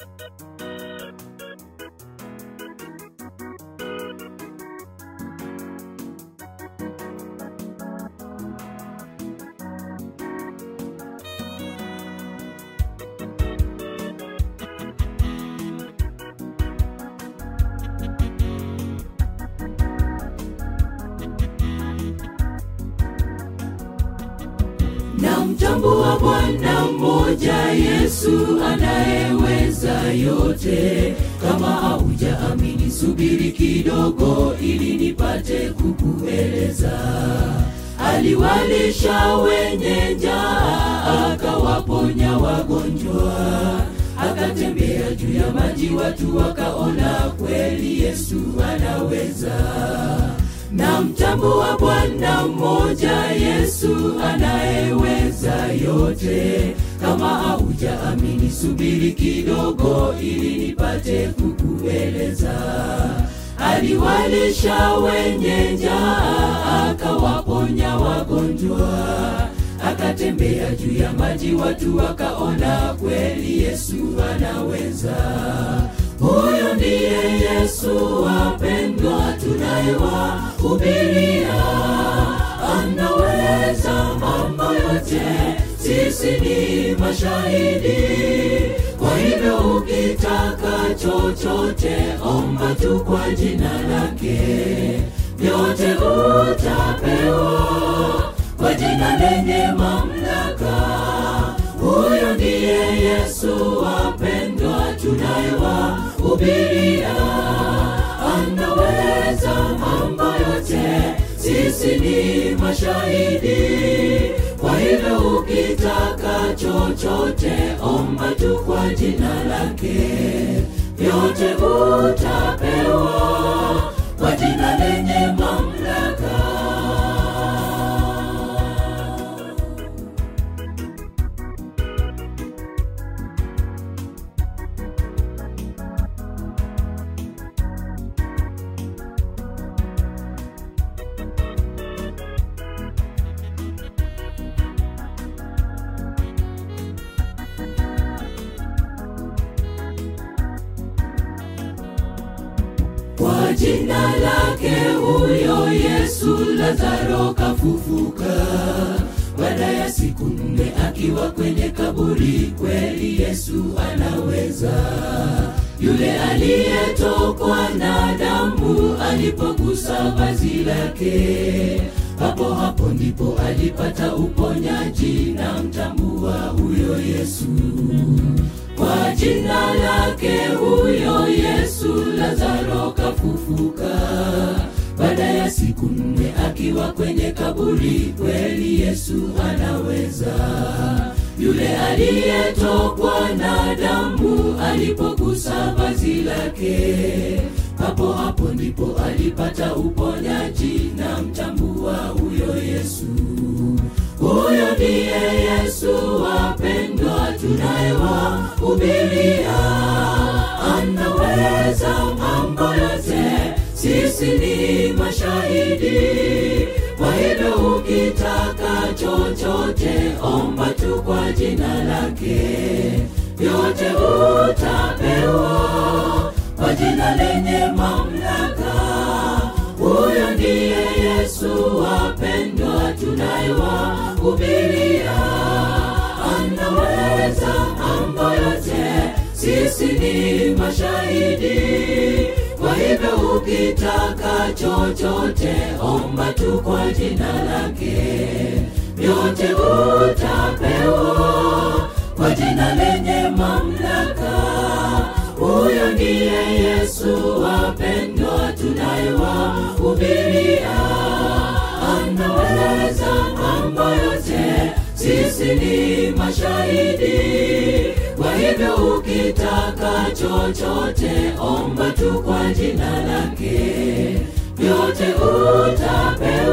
na mtambua Bwana mmoja Yesu anayeweza yote. Kama haujaamini, subiri kidogo ili nipate kukueleza. Aliwalisha wenye njaa, akawaponya wagonjwa, akatembea juu ya maji, watu wakaona kweli Yesu anaweza na mtambua Bwana mmoja Yesu anayeweza yote. Kama haujaamini, subiri kidogo ili nipate kukueleza. Aliwalisha wenye njaa, akawaponya wagonjwa, akatembea juu ya maji, watu wakaona kweli Yesu anaweza. Huyo ndiye Yesu wapendwa, tunayewahubiria. Anaweza mambo yote, sisi ni mashahidi. Kwa hivyo ukitaka chochote, omba tu kwa jina lake, vyote utapewa kwa jina lenye mamlaka. Huyo ndiye Yesu wapendwa, tunayewahubiria. Anaweza mambo yote, sisi ni mashahidi. Kwa hivyo ukitaka chochote, omba tu kwa jina lake, vyote utapewa kwa jina lenye mamlaka. Kwa jina lake huyo Yesu Lazaro kafufuka, baada ya siku nne akiwa kwenye kaburi. Kweli Yesu anaweza. Yule aliyetokwa na damu alipogusa vazi lake, hapo hapo ndipo alipata uponyaji. Na mtambua huyo Yesu kwa jina lake huyo Yesu Lazaro kafufuka, baada ya siku nne akiwa kwenye kaburi. Kweli Yesu anaweza. Yule aliyetokwa na damu alipogusa vazi lake, hapo hapo ndipo alipata uponyaji. Na mtambua huyo Yesu huyo ndiye Yesu wapendwa, tunayewahubiria. Anaweza mambo yote, sisi ni mashahidi. Kwa hivyo ukitaka chochote, omba tu kwa jina lake, vyote utapewa kwa jina lenye mamlaka. Huyo ndiye Yesu wapendwa, tunayewahubiria. Anaweza mambo yote, sisi ni mashahidi. Kwa hivyo ukitaka chochote, omba tu kwa jina lake, vyote utapewa kwa jina lenye mamlaka. Huyo ndiye Yesu wapendwa, tunayewahubiria. Anaweza mambo yote, sisi ni mashahidi. Kwa hivyo ukitaka chochote, omba tu kwa jina lake, vyote utapewa